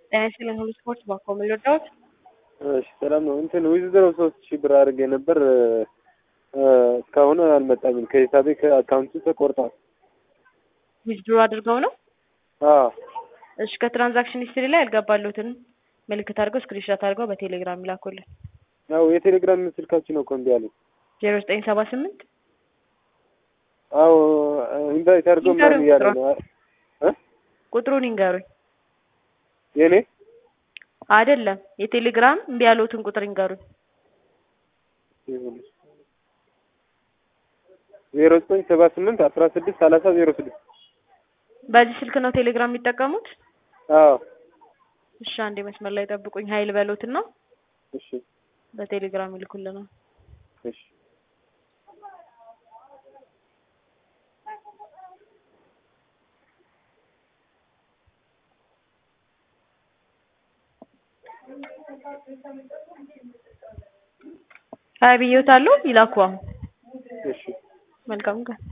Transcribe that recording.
ጤና ይስጥልኝ ሁሉ ስፖርት ባኮ ምን ልርዳዎት? እሺ ሰላም ነው። እንትን ዊዝድሮ ሶስት ሺህ ብር አድርጌ ነበር እስካሁን አልመጣኝም። ከሂሳቤ ከአካውንቱ ተቆርጧል። ዊዝድሮ አድርገው ነው? አዎ እሺ ከትራንዛክሽን ሂስትሪ ላይ ያልገባሉትን ምልክት አድርገው ስክሪንሾት አድርገው በቴሌግራም ይላኩልን። ያው የቴሌግራም ስልካችን ነው እኮ እምቢ አለኝ። ዜሮ ዘጠኝ ሰባ ስምንት አዎ ኢንቫይት አድርገው ምናምን እያለ ነው እ ቁጥሩን ይንገሩኝ። የኔ አይደለም የቴሌግራም እምቢ ያሉትን ቁጥር ይንገሩኝ። ዜሮ ዘጠኝ ሰባ ስምንት አስራ ስድስት ሰላሳ ዜሮ ስድስት በዚህ ስልክ ነው ቴሌግራም የሚጠቀሙት? አዎ እሺ አንዴ መስመር ላይ ጠብቁኝ። ሀይል በሎትና እሺ በቴሌግራም ይልኩልናል። እሺ ሀይ ብዬዎታለሁ። ይላኩ አሁን። እሺ መልካም ቀን